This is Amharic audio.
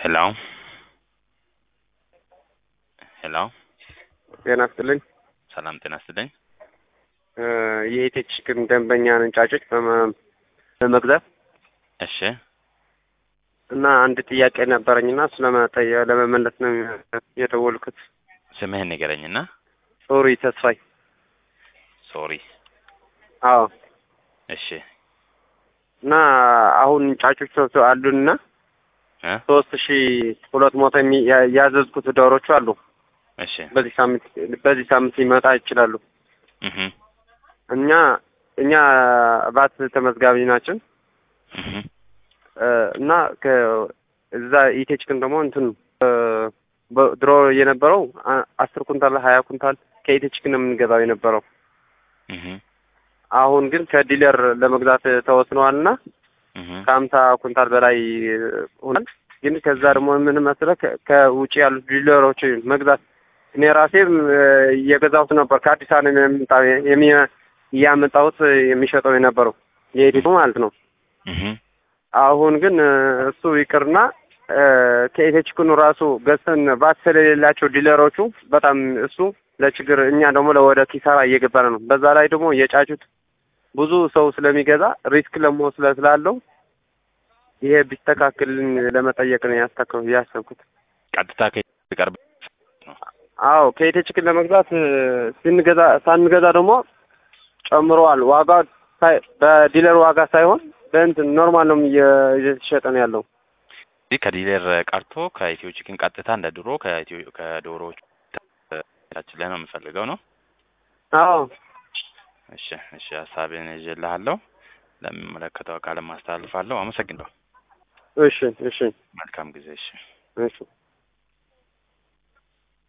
ሄሎ ሄሎ ጤና ይስጥልኝ። ሰላም ጤና ይስጥልኝ። የኢቴች ግን ደንበኛ ነን ጫጮች በመ- በመግዛት እሺ እና አንድ ጥያቄ ነበረኝና እሱ ለመጠየ- ለመመለስ ነው የደወልኩት። ስምህን ንገረኝና። ሶሪ ተስፋይ። ሶሪ አዎ እሺ እና አሁን ጫጮች ሶስት አሉንና እ ሶስት ሺ ሁለት መቶ የሚ- ያ- ያዘዝኩት ዶሮቹ አሉ። እሺ በዚህ ሳምንት በዚህ ሳምንት ሊመጣ ይችላሉ። እህ እኛ እኛ ባት ተመዝጋቢ ናችን እህ እ እና ከዛ ኢቴች ግን ደግሞ እንትን እ በ- ድሮ የነበረው አ- አስር ኩንታል ሀያ ኩንታል ከኢቴች ግን ነው የምንገዛው የነበረው። እህ አሁን ግን ከዲለር ለመግዛት ተወስነዋልና እህ ከሀምሳ ኩንታል በላይ ሆናል። ግን ከዛ ደግሞ ምን መሰለህ ከ- ከውጭ ያሉት ዲለሮች መግዛት እኔ ራሴም እ እየገዛሁት ነበር። ከአዲስ አበባ ነው የሚመጣው የሚ- እያመጣሁት የሚሸጠው የነበረው የኢቴች ማለት ነው። እህ አሁን ግን እ እሱ ይቅርና እ ከኢቴች ኩኑ ራሱ ገዝተን ባት ስለሌላቸው ዲለሮቹ በጣም እሱ ለችግር እኛ ደግሞ ለወደ ኪሳራ እየገባን ነው። በዛ ላይ ደግሞ የጫጩት ብዙ ሰው ስለሚገዛ ሪስክ ለመሆን ስለ ስላለው ይሄ ቢስተካከልን ለመጠየቅ ነው ያስተካከሉ ያሰብኩት። ቀጥታ ከቀርብ አዎ ከኢቴች ግን ለመግዛት እ ስንገዛ ሳንገዛ ደግሞ ጨምረዋል። ዋጋ ሳይ- በዲለር ዋጋ ሳይሆን በእንትን ኖርማል ነው እየ- እየተሸጠ ነው ያለው። እዚህ ከዲለር ቀርቶ ከኢትዮ ቺክን ቀጥታ እንደ ድሮ ከኢትዮ ከዶሮዎች ታችን ላይ ነው የምፈልገው ነው። አዎ እሺ እሺ ሀሳቤን ይዤልሃለሁ። ለሚመለከተው አካልም አስተላልፋለሁ። አመሰግናለሁ። እሺ እሺ መልካም ጊዜ። እሺ እሺ